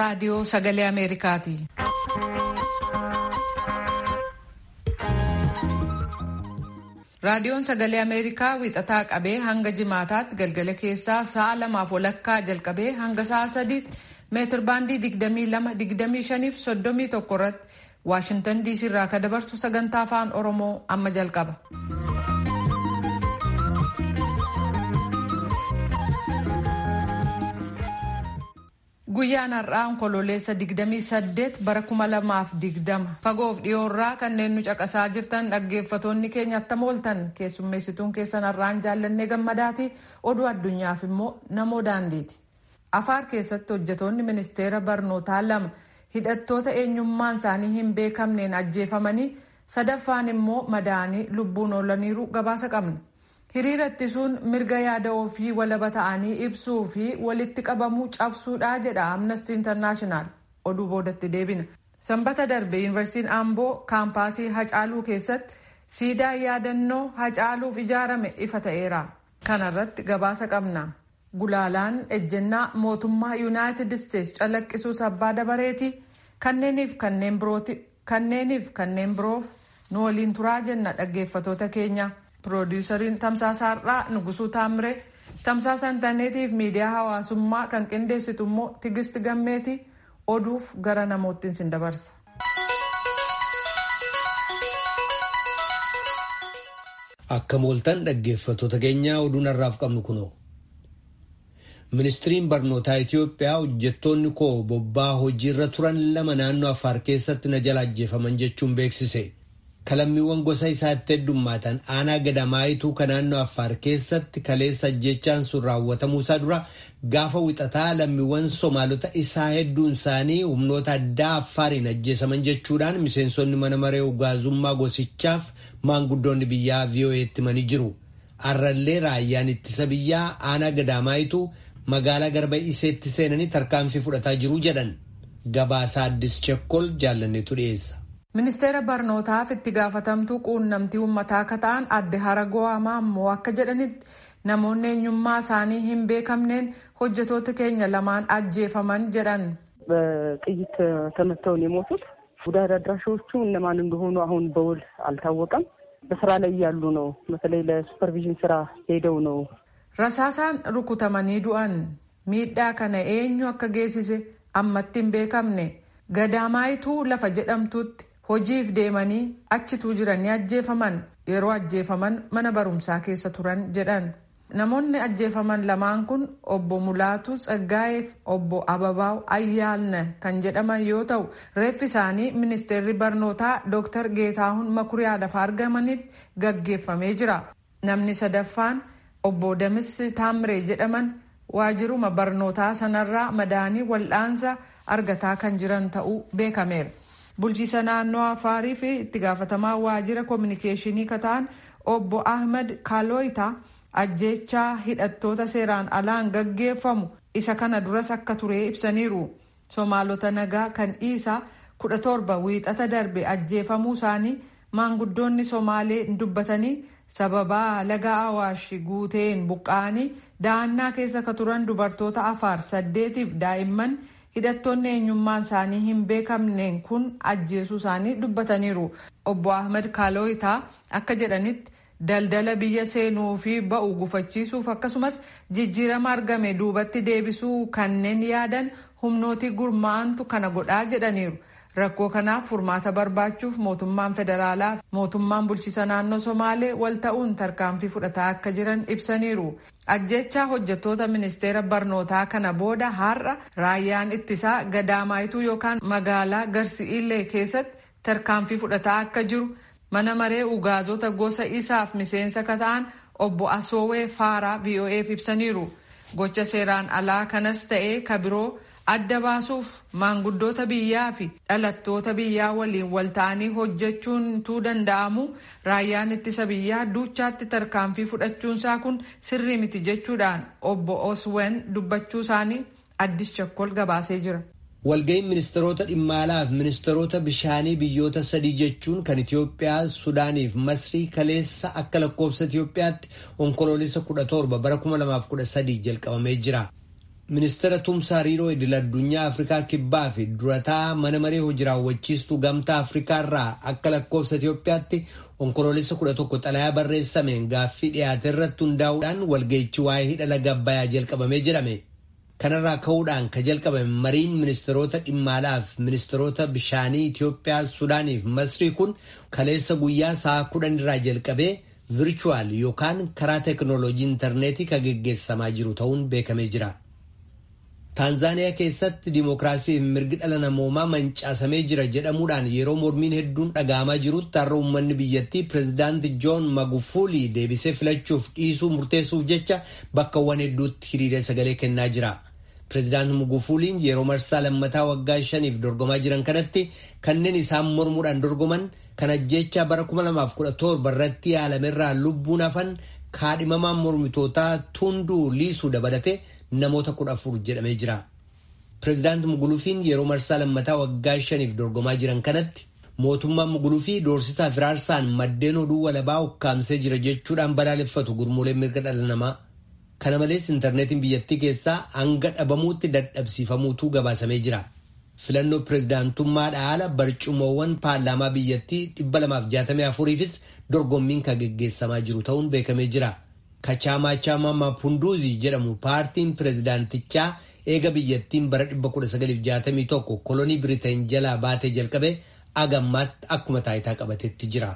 raadiyoo sagalee Ameerikaati. Raadiyoon sagalee Ameerikaa wixataa qabee hanga jimaataatti galgala keessaa sa'a lamaaf walakkaa jalqabee hanga sa'a sadiitti meetir baandii 22-25 fi 31 irratti Waashintan diisii irraa kan dabarsu sagantaa afaan Oromoo amma jalqaba. Guyyaan har'aa onkololeessa 28 bara 2020 fagoof dhiyoorraa kanneen nu caqasaa jirtan dhaggeeffatoonni keenya attam ooltan keessummeessituun keessan har'aan jaallannee gammadaati oduu addunyaaf immoo namoo daandiiti. Afaar keessatti hojjetoonni ministeera barnootaa lama hidhattoota eenyummaan isaanii hin beekamneen ajjeefamanii sadaffaan immoo madaanii lubbuun oolaniiru gabaasa qabna. hiriira ittisuun mirga yaada ofii walaba ta'anii ibsuu fi walitti qabamuu cabsuudha jedha amnesty international oduu boodatti deebina sanbata darbe yuunivarsiitiin amboo kaampaasii hacaaluu keessatti siidaa yaadannoo hacaaluuf ijaarame ifa ta'eera kanarratti gabaasa qabna gulaalaan ejjennaa mootummaa yuunaayitid isteetsi calaqqisuus abbaa dabareeti kanneeniif kanneen birooti kanneeniif kanneen biroof nu waliin turaa jenna dhaggeeffatoota keenya. Piroodiisariin Tamsaasa Har'aa Nugusuu Taamiree Tamsaasa Intarneetiif miidiyaa hawaasummaa kan qindeessitu immoo Tigist Gammeeti oduuf gara namoottiin sin dabarsa. Akka mooltan dhaggeeffatoota keenyaa oduun har'aaf qabnu kunoo. Ministiriin barnootaa Itoophiyaa hojjettoonni koo bobbaa hojiirra turan lama naannoo Affaar keessatti na jala ajjeefaman jechuun beeksise. kalammiiwwan gosa isaatti heddummaatan aanaa gadamaayituu kan naannoo affaar keessatti kaleessa ajjechaan sun raawwatamuusaa dura gaafa wixataa lammiiwwan somaalota isaa hedduun isaanii humnoota addaa affaariin ajjeesaman jechuudhaan miseensonni mana maree ugaazummaa gosichaaf maanguddoonni biyyaa VOA'tti himanii jiru. Arrallee raayyaan ittisa biyyaa aanaa gadamaayituu magaalaa garba iseetti seenanii tarkaanfii fudhataa jiru jedhan. Gabaasaa Addis Chekkol jaallanneetu dhiyeessa. ministeera barnootaaf itti gaafatamtuu quunnamtii uummataa akka ta'an adde haragoo hamaa ammoo akka jedhanitti namoonni eenyummaa isaanii hin beekamneen hojjetoota keenya lamaan ajjeefaman jedhan በጥይት ተመተው ነው የሞቱት። ጉዳት አድራሾቹ እነማን እንደሆኑ አሁን በውል አልታወቀም። በስራ ላይ ያሉ ነው። በተለይ ለሱፐርቪዥን ስራ ሄደው ነው። rasaasaan rukutamanii du'an miidhaa kana eenyu akka geessise ammatti hin beekamne gadamaayituu lafa jedhamtutti hojiif deemanii achituu jiranii ajjeefaman yeroo ajjeefaman mana barumsaa keessa turan jedhan namoonni ajjeefaman lamaan kun obbo Mulaatu Tsaggaa'eef obbo Ababaaw Ayyaalna kan jedhaman yoo ta'u reeffi isaanii ministeerri barnootaa Dr. Geetaahun Makuriyaa lafa argamanitti gaggeeffamee jira namni sadaffaan obbo Damis Taamree jedhaman waajiruma barnootaa sanarraa madaanii wal'aansa argataa kan jiran ta'uu beekameera. bulchiisa naannoo afaarii fi itti gaafatamaa waajjira koominikeeshinii kataan obbo ahmed kaaloyita ajjechaa hidhattoota seeraan alaan gaggeeffamu isa kana duras akka ture ibsaniiru somaalota nagaa kan dhiisaa kudha torba wiixata darbe ajjeefamuu isaanii maanguddoonni somaalee dubbatanii sababaa laga awaash guuteen buqqa'anii da'annaa keessa ka turan dubartoota afaar saddeetiif daa'imman hidhattoonni eenyummaan isaanii hin beekamneen kun ajjeesuu isaanii dubbataniiru obbo ahmed kaaloyitaa akka jedhanitti daldala biyya seenuu fi ba'u gufachiisuuf akkasumas jijjiirama argame duubatti deebisuu kanneen yaadan humnooti gurmaa'antu kana godhaa jedhaniiru rakkoo kanaaf furmaata barbaachuuf mootummaan federaalaa mootummaan bulchiisa naannoo somaalee wal ta'uun tarkaanfii fudhataa akka jiran ibsaniiru ajjechaa hojjettoota ministeera barnootaa kana booda har'a raayyaan ittisaa gadamaayituu yookaan magaalaa garsi'iillee keessatti tarkaanfii fudhataa akka jiru mana maree ugaazota gosa isaaf miseensa ka ta'an obbo asoowee faaraa vo'eef ibsaniiru gocha seeraan alaa kanas ta'ee ka biroo adda baasuuf maanguddoota biyyaa fi dhalattoota biyyaa waliin wal ta'anii hojjechuun tuu danda'amu raayyaan ittisa biyyaa duuchaatti tarkaanfii fudhachuunsaa kun sirrii miti jechuudhaan obbo oswen dubbachuu isaanii addis chakkol gabaasee jira. Walga'iin ministeerota dhimma alaa fi ministeerota bishaanii biyyoota sadii jechuun kan Itoophiyaa, Sudaanii fi Masrii kaleessa akka lakkoofsa Itoophiyaatti onkoloolessa kudha torba bara kuma lamaaf kudha sadii jalqabamee jira. Ministeera tumsaa hariiroo idil addunyaa Afrikaa Kibbaa fi durataa mana maree hojii raawwachiistuu gamtaa Afrikaa irraa akka lakkoofsa Itoophiyaatti onkoloolessa kudha tokko xalayaa barreessameen gaaffii dhiyaate irratti hundaa'uudhaan walga'ichi waa'ee hidha laga Abbayyaa jalqabamee jedhame. Kanarraa ka'uudhaan ka jalqabame mariin ministeerota dhimma alaa fi ministeerota bishaanii Itoophiyaa, Sudaanii fi Masrii kun kaleessa guyyaa sa'a kudhan irraa jalqabee virchuwaal yookaan karaa teekinooloojii intarneetii kan geggeessamaa jiru ta'uun beekamee jira. Taanzaaniyaa keessatti dimookiraasii fi mirgi dhala namoomaa mancaasamee jira jedhamuudhaan yeroo mormiin hedduun dhaga'amaa jirutti har'a uummanni biyyattii pireezidaanti Joon Magufuli deebisee filachuuf dhiisuu murteessuuf jecha bakkawwan hedduutti hiriiree sagalee kennaa jira. Pireezidaanti Magufuliin yeroo marsaa lammataa waggaa shaniif dorgomaa jiran kanatti kanneen isaan mormuudhaan dorgoman kan ajjeechaa bara 2017 irratti yaalamerraa lubbuun hafan kaadhimamaan mormitootaa Tunduu Liisuu dabalate. namoota kudha afur jedhamee jira. Pireezidaanti Mugulufiin yeroo marsaa lammataa waggaa shaniif dorgomaa jiran kanatti mootummaan Mugulufii doorsisaa firaarsaan maddeen oduu walabaa ukkaamsee jira jechuudhaan balaaleffatu gurmuuleen mirga dhala namaa. Kana malees intarneetiin biyyattii keessaa hanga dhabamuutti dadhabsiifamuutu gabaasamee jira. Filannoo pireezidaantummaadhaa ala barcumoowwan paarlaamaa biyyattii dhibba lamaaf jaatamii afuriifis dorgommiin kan geggeessamaa jiru ta'uun beekamee jira. Kachaamaa Chaamaa Maapunduuzi jedhamu paartiin pireezidaantichaa eega biyyattiin bara 1961 kolonii Biriteen jalaa baatee jalqabe agammaatti akkuma taayitaa qabatetti jira.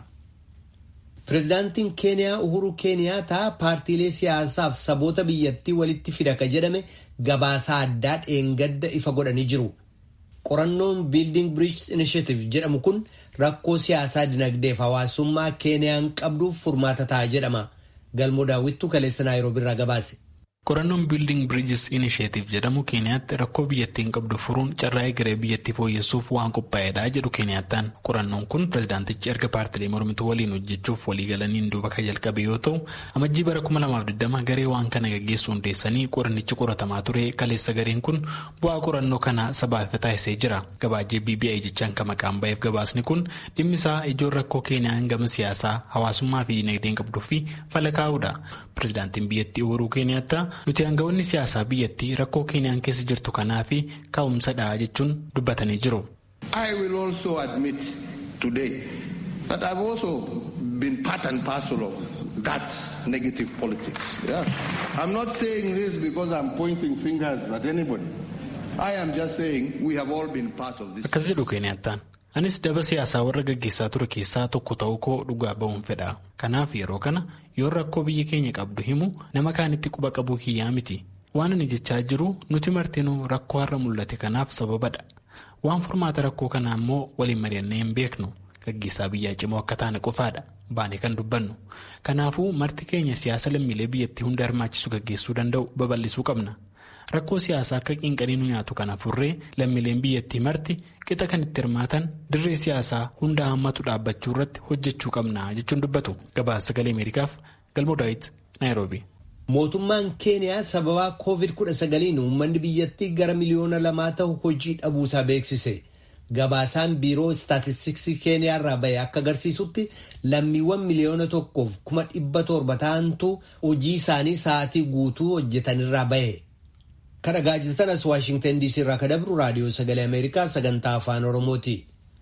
Pireezidaantiin Keeniyaa Uhuru Keeniyaataa paartiilee siyaasaaf saboota biyyattii walitti fida ka jedhame gabaasaa addaa dheengadda ifa godhanii jiru. Qorannoon Building Bridges Initiative jedhamu kun rakkoo siyaasaa dinagdeef hawaasummaa Keeniyaan qabduuf furmaata ta'a jedhama. galmoo daawwittuu kaleessa naayiroobii irraa gabaase. qorannoon biilding biriijis inisheetiif jedhamu keeniyaatti rakkoo biyyattiin qabdu furuun carraa egeree biyyattii fooyyessuuf waan qophaa'edha jedhu keeniyaattaan qorannoon kun pireezidaantichi erga paartilee mormituu waliin hojjechuuf waliigalaniin duuba kan jalqabe yoo ta'u amajjii bara 2020 garee waan kana gaggeessu hundeessanii qorannichi qoratamaa ture kaleessa gareen kun bu'aa qorannoo kana sabaaf taasisee jira gabaajee bbi jechaan kan maqaan ba'eef gabaasni kun dhimmi isaa ijoon rakkoo keeniyaan gama siyaasaa hawaasummaa fi dinagdeen qabduu fi fala kaa'uudha pireezidaantiin biyyattii uhuruu keeniyaattaa nuti aangawoonni siyaasaa biyyattii rakkoo keeniyaan keessa jirtu kanaa fi ka'umsadha jechuun dubbatanii jiru. I will also admit today that I've also been part and parcel of that negative politics. Yeah. I'm not saying this because I'm pointing fingers at anybody. I am just saying we have all been part of this. Akkas jedhu keeniyattaan. Anis daba siyaasaa warra gaggeessaa ture keessaa tokko ta'uu koo dhugaa ba'uun fedha. Kanaaf yeroo kana yoo rakkoo biyyi keenya qabdu himu nama kaanitti quba qabuu kiyyaa miti. Waan ani jechaa jiru nuti martinuu rakkoo har'a mul'ate kanaaf sababadha. Waan furmaata rakkoo kanaa immoo waliin mari'annee hin beeknu. Gaggeessaa biyyaa cimoo akka taane qofaadha. Baanee kan dubbannu. Kanaafuu marti keenya siyaasa lammiilee biyyattii hunda hirmaachisu gaggeessuu danda'u babal'isuu qabna. Rakkoo siyaasaa akka qinqanii nu nyaatu kana furree lammiileen biyyattii marti qixa kan itti hirmaatan dirree siyaasaa hunda hammatu dhaabbachuu irratti hojjechuu qabna jechuun dubbatu. Gabaasa sagalee Ameerikaaf Galmoo Daawit Naayiroobi. Mootummaan Keeniyaa sababaa COVID-19 uummanni biyyattii gara miliyoona lamaa ta'u hojii dhabuusaa beeksise. Gabaasaan biiroo istaatistiksii Keeniyaa irraa bahe akka agarsiisutti lammiiwwan miliyoona tokkoof kuma dhibba torba ta'antu hojii isaanii sa'aatii guutuu hojjetanirraa bahe. Kan dhagaa jirtan as Waashingtan DC irraa kan dabru raadiyoo sagalee Ameerikaa sagantaa afaan Oromooti.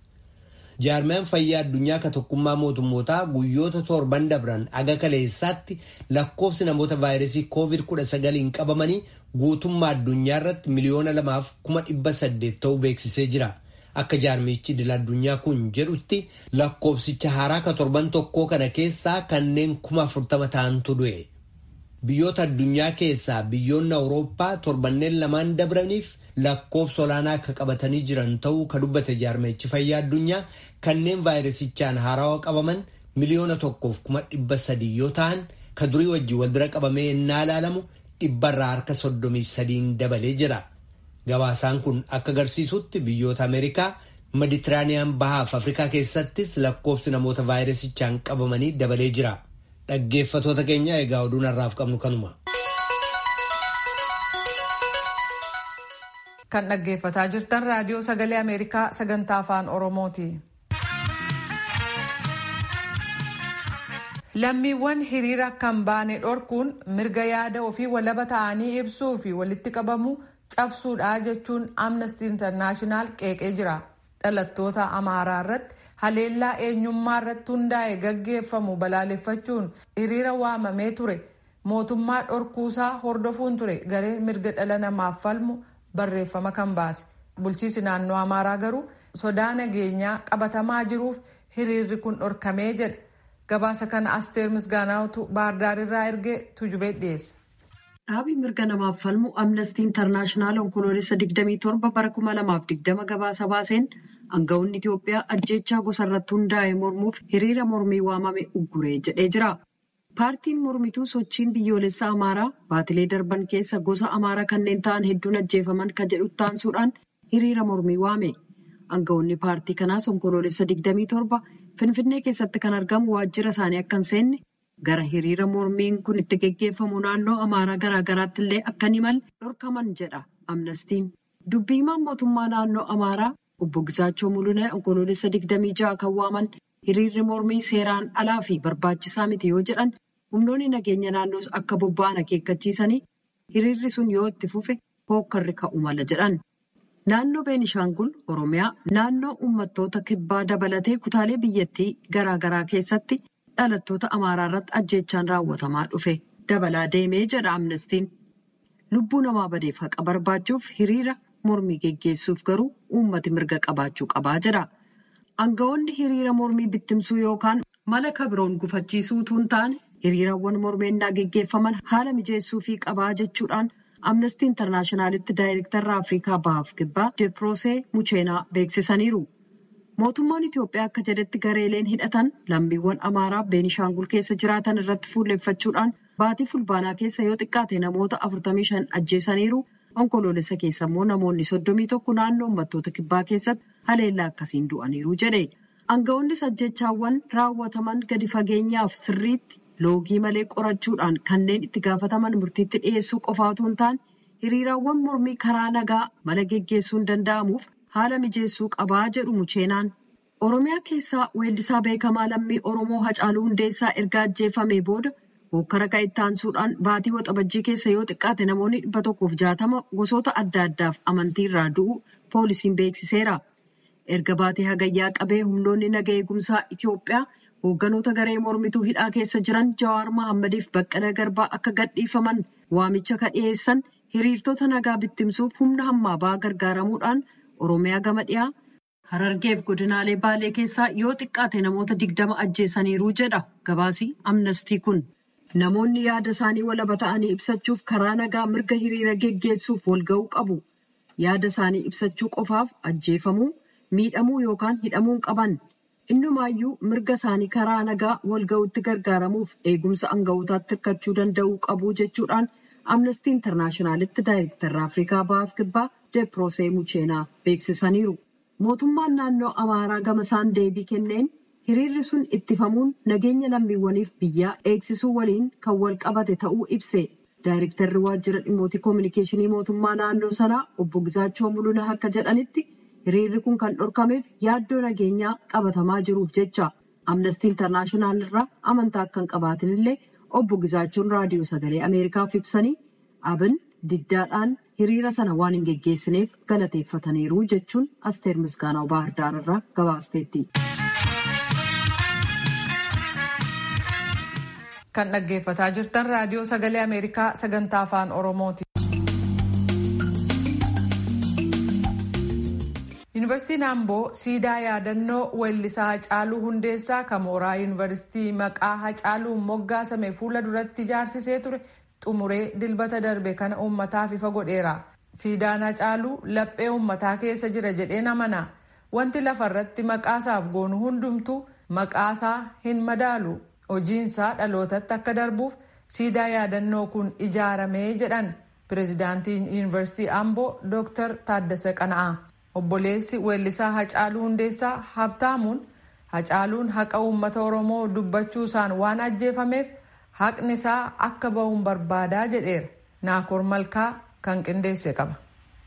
Jaarmiyaan fayyaa addunyaa ka tokkummaa mootummootaa guyyoota torban dabran aga kaleessaatti lakkoofsi namoota vaayirasii COVID-19 qabamanii guutummaa addunyaa irratti miliyoona lamaaf kuma dhibba saddeet ta'uu beeksisee jira. Akka jaarmichi idil addunyaa kun jedhutti lakkoofsicha haaraa ka torban tokkoo kana keessaa kanneen kuma afurtama ta'antu du'e. Biyyoota addunyaa keessaa biyyoonni Awurooppaa torbanneen lamaan dabraniif lakkoofsa olaanaa akka qabatanii jiran ta'uu ka dubbate jaarmichi fayyaa addunyaa kanneen vaayirasichaan haarawaa qabaman miliyoona tokkoof kuma dhibba sadii yoo ta'an ka durii wajjin wal bira qabamee innaa ilaalamu dhibbarraa harka soddomii sadiin dabalee jira. Gabaasaan kun akka agarsiisutti biyyoota Ameerikaa Meditiraaniyaan bahaaf Afrikaa keessattis lakkoofsi namoota vaayirasichaan qabamanii dabalee jira. Dhaggeeffatoota keenya egaa oduun har'aaf qabnu kanuma. Kan dhaggeeffataa jirtan raadiyoo sagalee Ameerikaa sagantaa afaan Oromooti. lammiiwwan hiriira kan baane dhorkuun mirga yaada ofii walaba ta'anii ibsuu fi walitti qabamuu cabsuudha jechuun amnesty internaashinaal qeeqee jira dhalattoota amaaraa irratti haleellaa eenyummaa irratti hundaa'e gaggeeffamu balaaleffachuun hiriira waamamee ture mootummaa dhorkuusaa hordofuun ture gareen mirga dhala namaaf falmu barreeffama kan baase bulchiisi naannoo amaaraa garuu sodaa nageenyaa qabatamaa jiruuf hiriirri kun dhorkamee jedha gabaasa kana asteer misgaanaawtu baardaar irraa ergee tujubee dhiyeessa. Dhaabii mirga namaaf falmu amnestii intarnaashinaal onkoloolessa 27 bara 2020 gabaasa baaseen aanga'oonni Itoophiyaa ajjeechaa gosa irratti hundaa'e mormuuf hiriira mormii waamame ugguree jedhee jira. Paartiin mormituu sochiin biyyoolessa Amaaraa baatilee darban keessa gosa Amaaraa kanneen ta'an hedduun ajjeefaman kan jedhu taansuudhaan hiriira mormii waame. Aanga'oonni paartii kanaas onkoloolessa 27 Finfinnee keessatti kan argamu waajjira isaanii akka hin seenne gara hiriira mormiin kun itti geggeeffamu naannoo Amaaraa garaa garaatti illee akka hin imalle dhorkaman jedha amnestiin. Dubbii himaan mootummaa naannoo Amaaraa obbo Gisaachoo Mulunee onkoloolessa 26 kan waaman hiriirri mormii seeraan alaa fi barbaachisaa miti yoo jedhan humnoonni nageenya naannoos akka bobba'an akeekkachiisanii hiriirri sun yoo itti fufe hookkarri ka'u mala jedhan. Naannoo Beenishaangul Oromiyaa naannoo uummattoota kibbaa dabalatee kutaalee biyyattii garaa garaa keessatti dhalattoota Amaaraa irratti ajjeechaan raawwatamaa dhufe dabalaa deemee jedha amnestiin. Lubbuu namaa badeef haqa barbaachuuf hiriira mormii geggeessuuf garuu uummati mirga qabaachuu qabaa jedha. Aanga'oonni hiriira mormii bittimsuu yookaan mala kabiroon gufachiisuu utuu hin taane hiriirawwan mormeennaa geggeeffaman haala mijeessuufii qabaa jechuudhaan. amnestii intarnaashinaalitti daayirektarra afrikaa bahaaf kibbaa deeproosee mucheenaa beeksisaniiru mootummaan itiyoophiyaa akka jedhetti gareeleen hidhatan lammiiwwan amaaraa beenishaangul keessa jiraatan irratti fuulleeffachuudhaan baatii fulbaanaa keessa yoo xiqqaate namoota 45 ajjeesaniiru onkoloolessa keessa immoo namoonni 31 naannoo uummattoota kibbaa keessatti haleellaa akkasiin du'aniiru jedhe aanga'oonnis ajjeechaawwan raawwataman gadi fageenyaaf sirriitti. loogii malee qorachuudhaan kanneen itti gaafataman murtiitti dhiyeessuu qofaa otoo hin taane hiriiraawwan mormii karaa nagaa mala geggeessuun danda'amuuf haala mijeessuu qabaa jedhu mucheenaan. Oromiyaa keessaa weellisaa beekamaa lammii Oromoo Hacaaluu Hundeessaa erga ajjeefamee booda hokkara ka'e taansuudhaan baatii waxabajjii keessa yoo xiqqaate namoonni dhibba tokkoof jaatama gosoota adda addaaf amantii irraa du'u poolisiin beeksiseera. Erga baatii hagayyaa qabee humnoonni naga eegumsaa Itiyoophiyaa. Hoogganoota garee mormituu hidhaa keessa jiran Jawaar Mahaammadiif Baqqalaa Garbaa akka gadhiifaman waamicha ka dhiyeessan hiriirtota nagaa bittimsuuf humna hammaa ba'aa gargaaramuudhaan Oromiyaa gama dhiyaa Harargeef godinaalee Baalee keessaa yoo xiqqaate namoota digdama ajjeesaniiru jedha gabaasii amnestii kun. Namoonni yaada isaanii walaba ta'anii ibsachuuf karaa nagaa mirga hiriira geggeessuuf walga'uu qabu. Yaada isaanii ibsachuu qofaaf ajjeefamuu, miidhamuu yookaan hidhamuu qaban. Innumaayyuu mirga isaanii karaa nagaa walga'uutti gargaaramuuf eegumsa aanga'ootaatti hirkachuu danda'uu qabu jechuudhaan amnestii intarnaashinaalitti daayirektarra afrikaa bahaaf kibbaa deeproosee mucheenaa beeksisaniiru. Mootummaan naannoo amaaraa gama isaan deebii kenneen hiriirri sun ittifamuun nageenya lammiiwwaniif biyyaa eegsisuu waliin kan wal qabate ta'uu ibse. Daayirektarri waajjira dhimmoota koominikeeshinii mootummaa naannoo sanaa obbo Gisaachoo Mulunaa akka jedhanitti. hiriirri kun kan dhorkameef yaaddoo nageenyaa qabatamaa jiruuf jecha amnestii intarnaashinaal irraa amantaa akka hin qabaatin illee obbo Gizaachoon raadiyoo sagalee ameerikaaf ibsanii abin diddaadhaan hiriira sana waan hin geggeessineef galateeffataniiru jechuun asteer misgaanaw baahirdaar irraa gabaasteetti. kan dhaggeeffataa jirtan raadiyoo sagalee ameerikaa sagantaa afaan oromooti. yuunivarsiitiin amboo siidaa yaadannoo weellisaa hacaaluu hundeessaa kan mooraa yuunivarsiitii maqaa hacaaluun moggaasame fuula duratti ijaarsisee ture xumuree dilbata darbe kana uummataaf ifa godheera siidaan hacaaluu laphee uummataa keessa jira jedheen amana wanti lafarratti maqaasaaf goonu hundumtuu maqaasaa hin madaalu hojiinsaa dhalootatti akka darbuuf siidaa yaadannoo kun ijaaramee jedhan pireezidaantiin yuunivarsiitii amboo dooktar taaddasa qana'aa. obboleessi weellisaa hacaaluu hundeessaa habtaamuun hacaaluun haqa uummata oromoo dubbachuusaan waan ajjeefameef haqni isaa akka bahuun barbaadaa jedheera naakoor malkaa kan qindeesse qaba.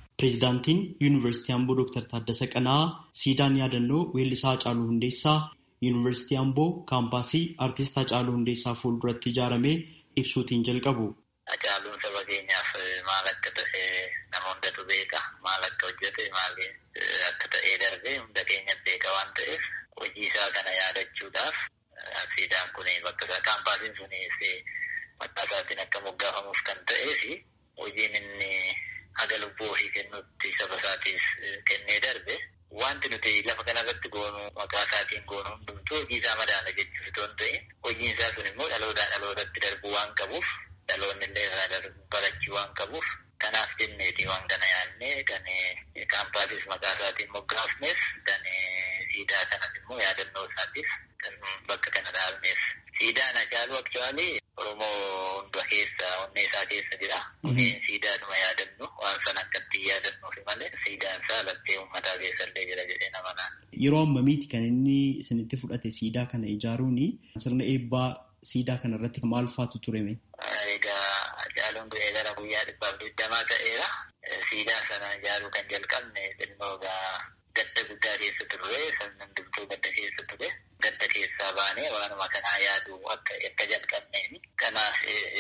pireezidaantiin yuunivarsiitii amboo dooktar taaddasa qana'aa siidaan yaadannoo weellisaa hacaaluu hundeessaa yuunivarsiitii Amboo kaampaasii artist Hacaaluu Hundeessaa fuulduratti ijaaramee ibsuutiin jalqabu. Hacaaluun saba keenyaaf maal akka ta'e nama hundatu beeka. Maal akka hojjete maal akka ta'ee darbee hunda keenya beeka waan ta'eef hojii isaa kana yaadachuudhaaf siidaan kun bakka isaa kaampaasiin sunis maqaa isaatiin akka moggaafamuuf kan ta'ee fi hojiin inni haga lubbuu ofii kennutti saba isaatiif kennee darbe wanti nuti lafa kanarratti goonu maqaa isaatiin goonu hundumtuu hojii isaa madaala jechuuf itoo hin ta'in hojiin isaa sun immoo dhalootaa dhalootatti darbuu waan qabuuf dhaloonni illee irraa barachuu waan qabuuf kanaaf jenneeti waan kana yaadnee kan kaampaasis maqaa isaatiin moggaafnes kan siidaa kanas immoo yaadannoo isaatiif kan bakka kana dhaabneef siidaan Hacaaluu aktuwaalii Oromoo hunda keessa onnee isaa keessa jira. Siidaadhuma yaadannu waan sana akkatti yaadannuufi malee siidaan isaa lattee uummataa keessa illee jira jedhee nama naan. Yeroo ammamiiti kan inni isinitti fudhate siidaa kana ijaaruuni sirna eebbaa siidaa kana irratti maal faatu tureme? Egaa Hacaaluun du'ee gara guyyaa dhibbaaf digdamaa ta'eera. Siidaa sana ijaaruu kan jalqabne xinnoo gadda guddaa keessa turre sirna hundumtuu gadda keessa ture. Gadda keessaa baanee waanuma kanaa yaadu akka akka jalqabneeni. Kanaaf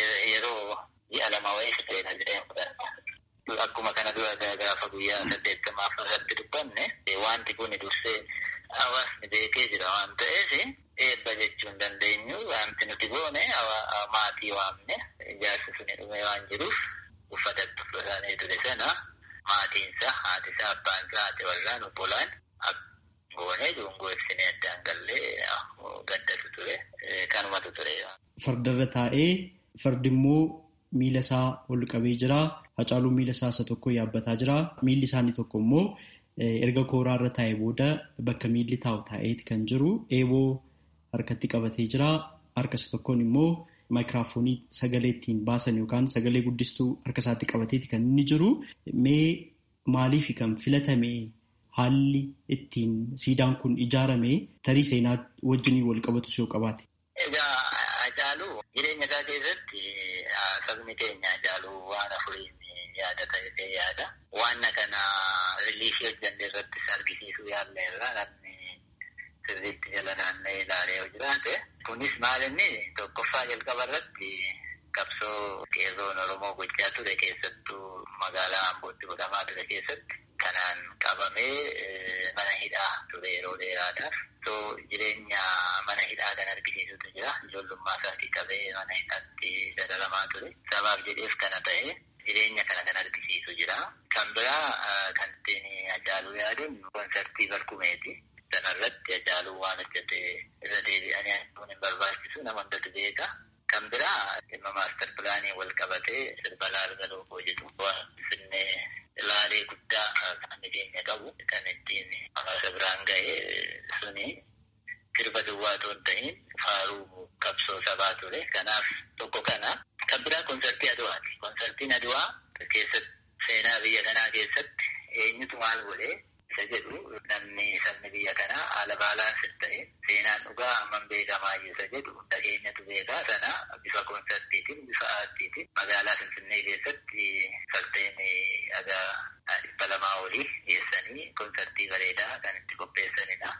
yeroo ji'a lama wayii fixeera jedhee fudhata. Akkuma kana dura gaafa guyyaa saddeettamaaf irratti dubbanne wanti kun dursee hawaasni beekee jira waan ta'eef eebba jechuu hin dandeenyu wanti nuti goone maatii waamne ijaarsi suni dhume waan jiruuf uffata uffatanii ture sana maatiinsa haatisaa abbaansaa haati warraan obbolaan goonee dungoo ibsinee addaan gallee gaddatu ture kanumatu ture. Fardarra taa'ee fardi immoo miila isaa ol qabee jira. Hacaaluun miila isaa isa tokko yaabbataa jira. Miilli isaanii tokko immoo erga kooraarra taa'ee booda bakka miilli taa'u taa'eeti kan jiru. Eeboo harkatti qabatee jira. Harka isa tokkoon immoo maayikiraafoonii sagalee ittiin baasan yookaan sagalee guddistuu harka isaatti qabateeti kan inni jiru. Mee maaliif kan filatame haalli ittiin siidaan kun ijaarame tarii seenaa wajjin wal qabatu yoo qabaate. Egaa Hacaaluu jireenya isaa keessatti sabni keenya Hacaaluu waan afuriin yaadata jedhee yaada. Waan kana riiliifii hojjannee irrattis argisiisuu yaallee irraa namni sirriitti jala naanna'ee ilaalee yoo jiraate. Kunis maal inni tokkoffaa jalqaba irratti qabsoo qeerroon Oromoo gochaa ture keessattuu magaalaa Ambootti godhamaa ture keessatti kanaan qabamee mana hidhaa ture yeroo dheeraadhaaf. So jireenya mana hidhaa kan argisiisutu jira. Ijoollummaa isaatii qabee mana hidhaatti dararamaa ture. Sabaaf jedheef kana ta'e jireenya kana kan argisiisu jira. Kan biraa kan ittiin Hacaaluu yaadan konsartii Barkumeeti. Sanarratti Hacaaluu waan hojjete irra deebi'anii hin barbaachisu nama hundatu beeka. Kan biraa dhimma maastar pilaanii wal qabatee sirba laalga lookoo jedhu waan finnee ilaalee guddaa kan keenya qabu kan ittiin hawaasa biraan ga'e suni sirba duwwaa otoo hin ta'in faaruu qabsoo sabaa ture. Kanaaf tokko kana. Kan biraa konsartii Aduwaati. Konsartiin Aduwaa keessatti seenaa biyya kanaa keessatti eenyutu maal godhee isa jedhu namni sabni biyya kanaa haala baalaansi ta'e seenaan dhugaa hammam beekamaa isa jedhu hunda keenyatu beekaa sana bifa konsartiitiin bifa aartiitiin magaalaa Finfinnee keessatti salteen dhagaa dhibba lamaa olii geessanii konsartii bareedaa kan itti qopheessanidha.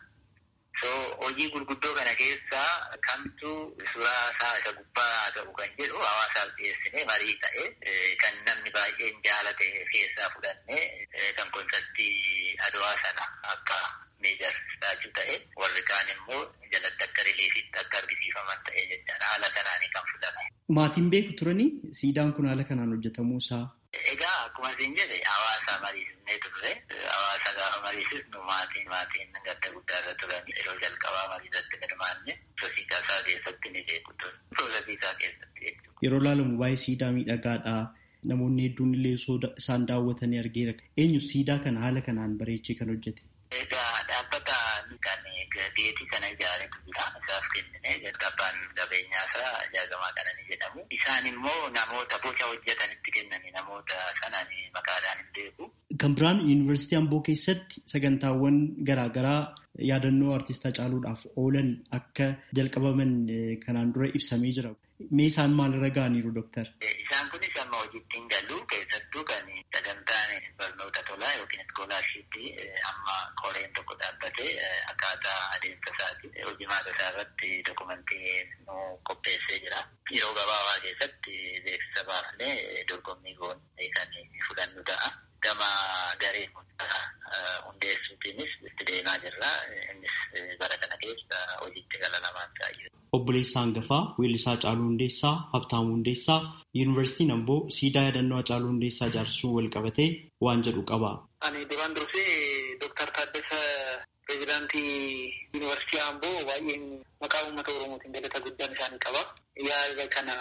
So hojii gurguddoo kana keessaa kamtu suuraa isaa isa gubbaa ta'u kan jedhu hawaasaaf dhiyeessinee marii ta'e kan namni baay'een jaalate keessaa fudhannee kan konsartii adawaa sana akka meejar taachuu ta'e warri kaan immoo jalatti akka riliifitti akka argisiifaman ta'e jechaadha haala kanaanii kan fudhame. Maatiin beeku turanii siidaan kun haala kanaan hojjetamuu isaa. Egaa akkuma isin jedhe hawaasa mariisisnee turre hawaasa gaafa mariisisnu maatiin maatiin gadda guddaarra turan yeroo jalqabaa mariisatti hirmaanne sosiisaa isaa keessatti ni beeku ture. Sosiisaa keessatti jechuudha. Yeroo ilaalamu baay'ee siidaa miidhagaadha. Namoonni hedduun illee isaan daawwatanii argeera. Eenyu siidaa kana haala kanaan bareechee kan hojjete? Egaa dhaabbata kan geetii kana ijaaretu jira. Isaaf kennine jalqabaan qabeenyaa isaa jaagamaa kana ni jedhamu. Isaan immoo namoota boca hojjetanitti kennani namoota sanaan maqaadhaan hin beeku. Kan biraan yuunivarsiitii Amboo keessatti sagantaawwan garaagaraa yaadannoo artistaa Hacaaluudhaaf oolan akka jalqabaman kanaan dura ibsamee jira. Mee isaan maalirra ga'aniiru dooktar? Isaan kunis amma hojiitti hin galu keessattuu kan sagantaan barnoota tolaa yookiin iskoolaarshiippii amma koreen tokko dhaabbatee akkaataa adeemsa isaati jimaata isaa irratti dokumentii nu qopheessee jira. Yeroo gabaabaa keessatti beeksisa baafnee dorgommii goonee kan fudhannu ta'a. Gama garee hundeessuutiinis itti deemaa jirra. Innis bara kana keessa hojiitti gala lamaan ta'a. Obboleessaa hangafaa weellisaa Hacaaluu Hundeessaa Habtaamuu Hundeessaa Yuunivarsiitiin Amboo siidaa yaadannoo Hacaaluu Hundeessaa ijaarsuu wal qabatee waan jedhu qaba. Ani duraan dursee Dooktar Taaddasa pireezidaantii Yuunivarsiitii Amboo baay'een maqaa uummata Oromootiin galata guddaan isaanii qaba. Yaada kana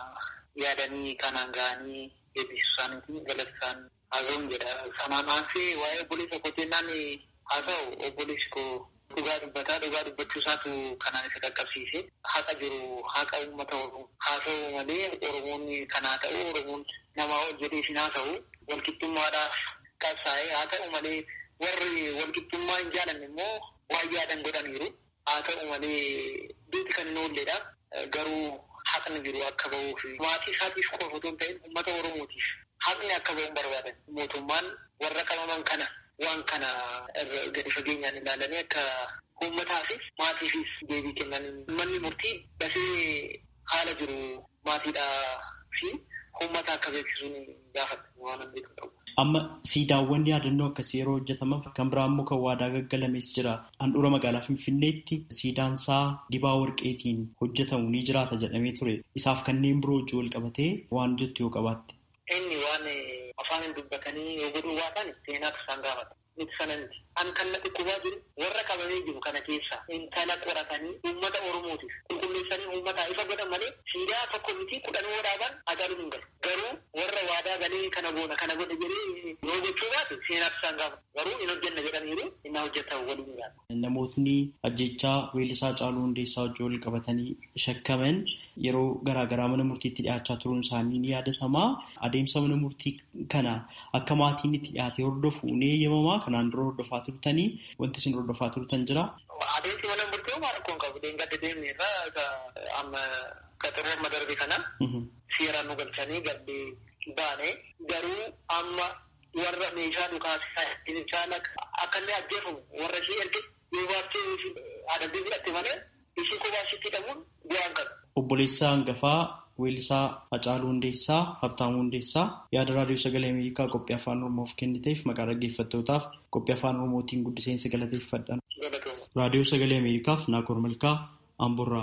yaadanii kanaan ga'anii eebbisuu isaaniitiin galata isaan haasa'uun jedha. Sanaan aansee waa'ee obboleessa kootinnaan haasa'u obboleessi koo dhugaa dubbataa dhugaa dubbachuu isaatu kanaan isa qaqqabsiise haqa jiru haqa uummata oromoo haasa'u malee oromoonni kanaa ta'u oromoon namaa ol jedhee isin haasa'u walqixxummaadhaaf qabsaa'ee haa ta'u malee warri walqixxummaa hin jaalanne immoo waan yaadan godhaniiru haa ta'u malee duuti kan hin oolledha garuu haqni jiru akka ba'uuf maatii isaatiif qofa otoo hin ta'in uummata oromootiif haqni akka ba'uun barbaadan mootummaan warra qabaman kana waan kana gadi fageenyaan ilaalanii akka uummataafis maatiifis deebii kennan manni murtii dafee haala jiru maatiidhaa fi uummata akka beeksisuun gaafata waan beeku qabu. Amma siidaawwan yaadannoo akkasii yeroo hojjetaman kan biraa immoo kan waadaa gaggalamees jira. Handhuura magaalaa Finfinneetti siidaan isaa dibaa warqeetiin hojjetamu ni jiraata jedhamee ture. Isaaf kanneen biroo wajjin wal qabatee waan jettu yoo qabaatte. Inni waan afaan dubbatanii yoo godhuu baatan seenaatu isaan gaafata. Miti sana miti. An kan natti qubaa jiru warra qabamee jiru kana keessa intala qoratanii uummata Oromootiif qulqulleessanii uummataa ifa godhan malee siidaa tokko miti kudhanoo dhaaban ajaa'ibu hin galu. Garuu warra waadaa galee kana goona kana godhe jedhee yoo gochuu baate seenaatu isaan gaafata. Garuu hin hojjenna jedhaniiru inni hojjetan waliin gaafata. Namootni ajjechaa weellisaa Hacaaluu Hundeessaa wajjin wal qabatanii shakkaman yeroo garaagaraa mana murtiitti dhiyaachaa turuun isaanii ni yaadatama. Adeemsa mana murtii kana akka maatiin itti dhiyaatee hordofu ni eeyyamamaa. Kanaan dura hordofaa turtanii wanti isin hordofaa turtan jira. Adeemsi mana murtii homaa rakkoon qabu. Deengada deemne irraa amma qaxaroo amma darbe kana seeraan nu galchanii gabbee baane garuu amma warra meeshaa dhukaasisaa caala akka inni ajjeefamu warra ishee erge yoo baattee adabbii fudhatte malee ishee kophaasitti hidhamuun bu'aan qabu. Obboleessaa hangafaa weellisaa Hacaaluu Hundeessaa Habtaamuu Hundeessaa yaada raadiyoo sagalee Ameerikaa qophii afaan Oromoof kenniteef maqaa dhaggeeffattootaaf qophii afaan Oromootiin guddiseensi galateeffadhan. Raadiyoo sagalee Ameerikaaf Naakoor Malkaa Amborraa.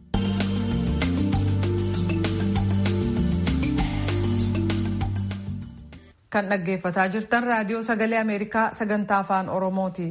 Kan dhaggeeffataa jirtan raadiyoo sagalee Ameerikaa sagantaa afaan Oromooti.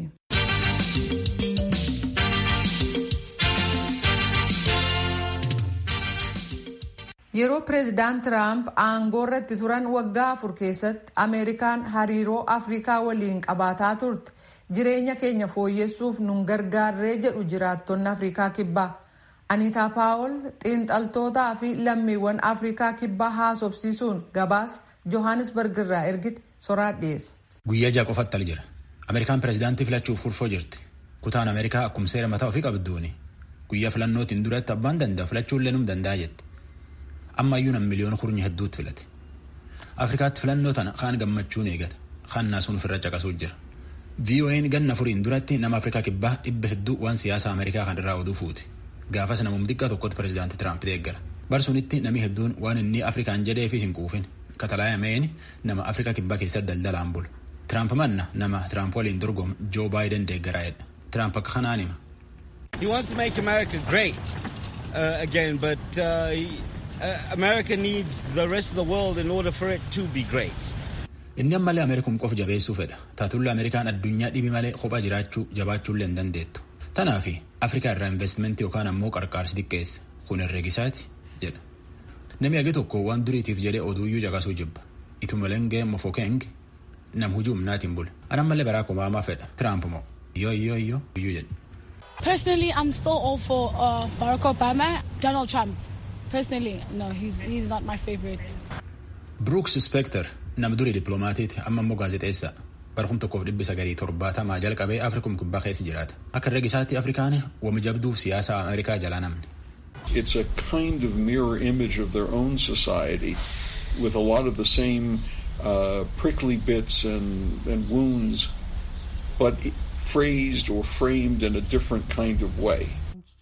Yeroo pireezidaant Tiraamp aangoo irratti turan waggaa afur keessatti Ameerikaan hariiroo Afrikaa waliin qabaataa turte jireenya keenya fooyyessuuf nun gargaarree jedhu jiraattonni Afrikaa kibbaa. Aniitaa Paawol xiinxaltootaa fi lammiiwwan Afrikaa kibbaa haasofsiisuun gabaas Johannesburg irraa ergite soraa dhiyeessa. Guyyaa ja'a qofatti al jira. Ameerikaan pireezidaantii filachuuf kurfoo jirti. Kutaan Ameerikaa akkuma seera mataa ofii qabduuni. Guyyaa filannootiin duratti abbaan danda'a filachuullee num danda'a jetti. Ammayyuu nam miliyoona kurnya hedduutti filate. Afrikaatti filannoo tana kaan gammachuun eegata. Kaan naasuun ofirra caqasuu jira. VOA'n ganna furiin duratti nama Afrikaa kibbaa dhibba hedduu waan siyaasa Ameerikaa kan irraa oduu fuute. Gaafas namum xiqqaa tokkotti pireezidaantii Tiraamp deeggara. Barsunitti namni hedduun waan inni Afrikaan jedheefis hin quufin. Katalaayameen nama Afrikaa kibbaa keessatti daldalaan bulu. Tiraamp manna nama Tiraamp waliin dorgomu Joo Baayiden deeggaraa'edha. Tiraamp akka kanaan hima. He wants to make America great uh, again, but uh, he, uh, America needs the rest of the world in order for it to be great. Inni ammallee Ameerikum qof jabeessuu fedha. Taatullee Ameerikaan addunyaa dhibi malee kophaa jiraachuu jabaachuullee hin dandeettu. Tanaafi Afrikaa irraa investimentii yookaan ammoo qarqaarsi xiqqeessa. Kun herreegisaati jedha. Namni agi tokko waan duriitiif jedhee oduuyyuu caqasuu jibba. Itumalenge Mofokeng nam hujuum naatiin bule. Anammallee Barack Obama fedha. Tiraamp moo yoo yoo yoo iyyuu jedha. Personally, I'm still all for uh, Barack Obama. Donald Trump. Personally, no, he's he's not my favorite. Brooks Spector nama durii dippiloomaatiiti amma immoo gaazexeessaa. Barkum tokkoof dhibbi sagalii torbaatamaa jalqabee Afrikum kibbaa keessa jiraata. Akka herreegisaatti Afrikaan wama jabduuf siyaasa Ameerikaa jalaa namni. It's a kind of mirror image of their own society with a lot of the same uh, prickly bits and, and wounds, but phrased or framed in a different kind of way.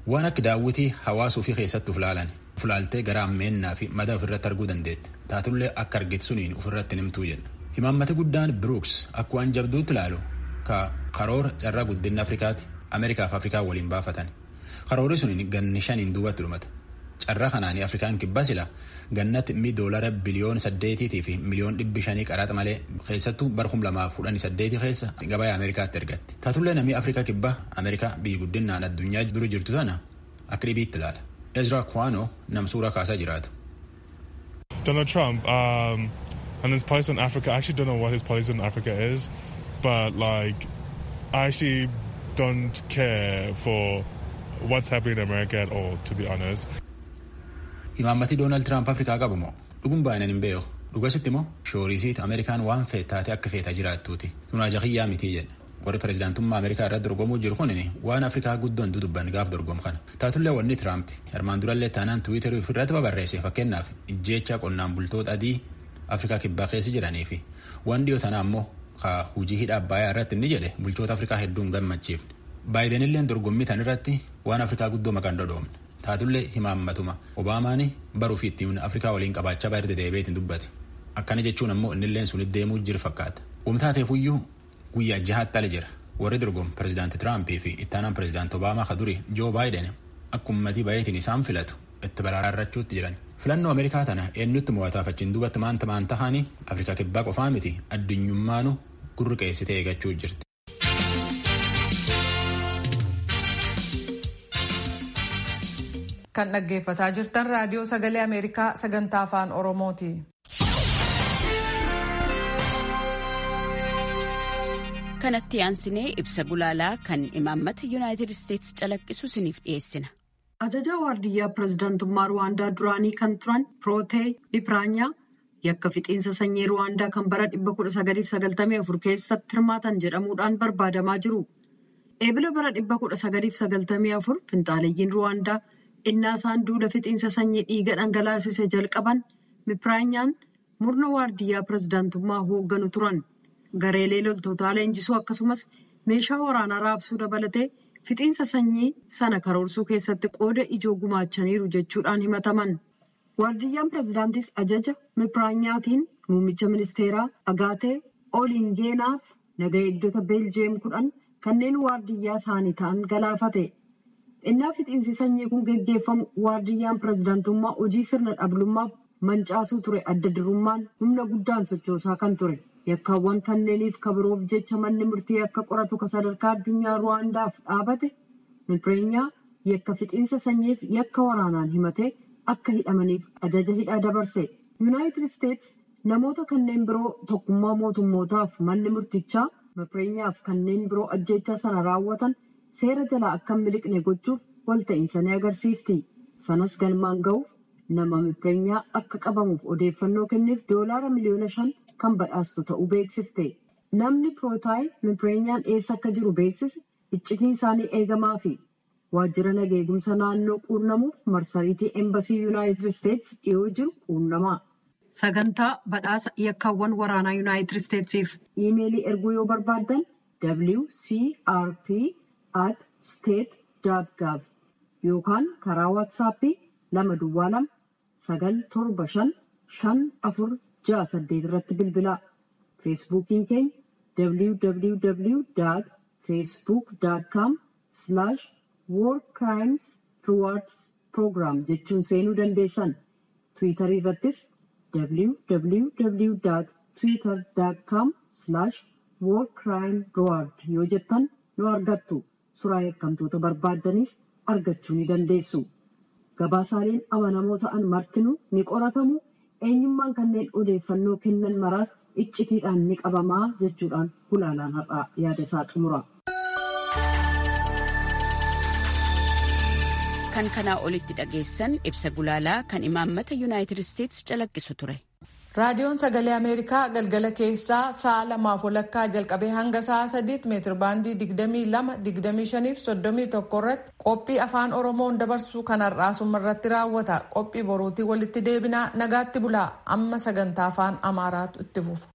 waan akka daawwitii hawaasa ofii keessatti uflaalan uflaaltee gara ammeennaa fi madaa ofirratti arguu dandeette taatullee akka argite suniin ofirratti nimtuu jedha himaammati guddaan biruuks akka waan jabduutti ilaalu ka karoora carraa guddinna afrikaati ameerikaa fi afrikaa waliin baafatan karoorri suniin ganni shaniin duubatti dhumata carraa kanaanii afrikaan kibbaa sila gannatti mi doolara biliyoon saddeetiitii fi miliyoon dhibbi shanii qaraxa malee keessattuu bara kum lamaaf kudhanii saddeetii keessa gabaa ameerikaatti ergatti taatullee namni afrikaa kibbaa ameerikaa biyyi guddinaan addunyaa dura jirtu tana akka dhibiitti ilaala ezra kwano nam suuraa kaasaa jiraatu. Donald Trump um, and his policy on Africa, I actually don't know what his policy on Africa is, but like, I actually don't care for what's happening in America at all, to be honest. Imaammatii Doonaald Tiraamp Afrikaa qabu moo dhuguun baay'inaan hin beeku. Dhugasitti immoo shoorisiit Ameerikaan waan feetaate akka feetaa jiraattuuti. Tunaa jahiyyaa mitii jedhe. Warri pirezidaantummaa Ameerikaa irratti dorgomuu jiru kun waan Afrikaa guddoon dudubban gaaf dorgomu kana. Taatullee wanni Tiraamp armaan durallee taanaan Tiwiiterii ofirratti babarreesse fakkeenyaaf ijjeecha qonnaan bultoota adii Afrikaa kibbaa keessa jiranii fi waan dhiyoo tanaa immoo hujii hidha abbayaa irratti inni jedhe bulchoota Afrikaa hedduun gammachiifne. Baayidenillee dorgommii tan irratti waan Afrikaa guddoo maqaan dhodhoomne. taatullee himaammatuma obaamaan baruu fi ittiin afrikaa waliin qabaachaa baay'ee deebi'eetiin dubbate akkana jechuun ammoo innilleen sun deemuu jiru fakkaata wamtaateefuyyuu guyyaa jahaatti ala jira warri dorgomu pirezidaanti tiraampii fi ittaanaan pirezidaanti obaamaa ka duri joo baayiden akka ummatii baay'eetiin isaan filatu itti baraarrachuutti jiran filannoo ameerikaa tana eenyutti mo'ataaf achiin duubatti maanta maan tahanii afrikaa kibbaa qofaa miti addunyummaanu gurri qeessitee eeggachuu jirti. kan dhaggeeffataa jirtan raadiyoo sagalee ameerikaa sagantaa afaan oromooti. kanatti aansinee ibsa gulaalaa kan imaammata yuunaayitid isteetsi calaqqisu isiniif dhiyeessina. ajajaa waardiyyaa pirezidaantummaa ruwaandaa duraanii kan turan pirootee bipiraanyaa yakka fixiinsa sanyii ruwaandaa kan bara 1994 keessatti hirmaatan jedhamuudhaan barbaadamaa jiru. eebila bara 1994 finxaaleeyyiin ruwaandaa. innaa isaan duula fixiinsa sanyii dhiiga dhangalaasise jalqaban bipiraanyaan murna waardiyyaa pirezidaantummaa hoogganu turan gareelee loltootaa leenjisuu akkasumas meeshaa waraanaa raabsuu dabalatee fixiinsa sanyii sana karoorsuu keessatti qooda ijoo gumaachaniiru jechuudhaan himataman waardiyyaan pirezidaantis ajaja bipiraanyaatiin muummicha ministeeraa agaatee oolingeenaaf naga eegdota beeljeem kudhan kanneen waardiyyaa isaanii ta'an galaafate. innaa fixiinsi sanyii kun geggeeffamu waardiyyaan pirezidaantummaa hojii sirna dhablummaaf mancaasuu ture adda durummaan humna guddaan sochoosaa kan ture yakkaawwan kanneeniif kabiroof jecha manni murtii akka qoratu ka sadarkaa addunyaa ruwaandaaf dhaabate bipireenyaa yakka fixiinsa sanyiif yakka waraanaan himatee akka hidhamaniif ajaja hidhaa dabarse yuunaayitid isteets namoota kanneen biroo tokkummaa mootummootaaf manni murtichaa bipireenyaaf kanneen biroo ajjeechaa sana raawwatan. seera jalaa akka miliqne gochuuf walta'iinsa ni agarsiifti sanas galmaan ga'uuf nama bipireenyaa akka qabamuuf odeeffannoo kenneef doolaara miliyoona shan kan badhaastu ta'uu beeksifte namni pirootaay bipireenyaan eessa akka jiru beeksise iccitiin isaanii eegamaa fi waajjira nageegumsa naannoo quunnamuuf marsariitii eembasii yuunaayitid isteets dhiyoo jiru quunnamaa. sagantaa badhaasa yakkaawwan waraanaa yuunaayitid isteetsiif iimeelii erguu yoo barbaaddan wcrp. at state.gov yookaan karaa waatsaappii lama duwwaa lama sagal torba shan shan afur ja'a saddeet irratti bilbilaa feesbuukiin keenya www facebook.com war crimes rewards program jechuun seenuu dandeessan tiwiitarii irrattis www twitter.com war crime reward yoo jettan nu argattu. Suuraa yakkamtoota barbaaddanis argachuu ni dandeessu. Gabaasaaleen amanamoo ta'an martinuu ni qoratamu. Eenyummaan kanneen odeeffannoo kennan maraas iccitiidhaan ni qabamaa jechuudhaan gulaalaan har'aa yaada isaa xumura. Kan kanaa olitti dhageessan ibsa gulaalaa kan imaammata yuunaayitid isteetsi calaqqisu ture. raadiyoon sagalee ameerikaa galgala keessaa sa'a lamaaf walakkaa jalqabee hanga sa'a sadiitti meetir baandii digdamii lama digdamii shaniif soddomii tokko irratti qophii afaan oromoon dabarsu kanarraa suma irratti raawwata qophii boruutii walitti deebinaa nagaatti bulaa amma sagantaa afaan amaaraatu itti fufa.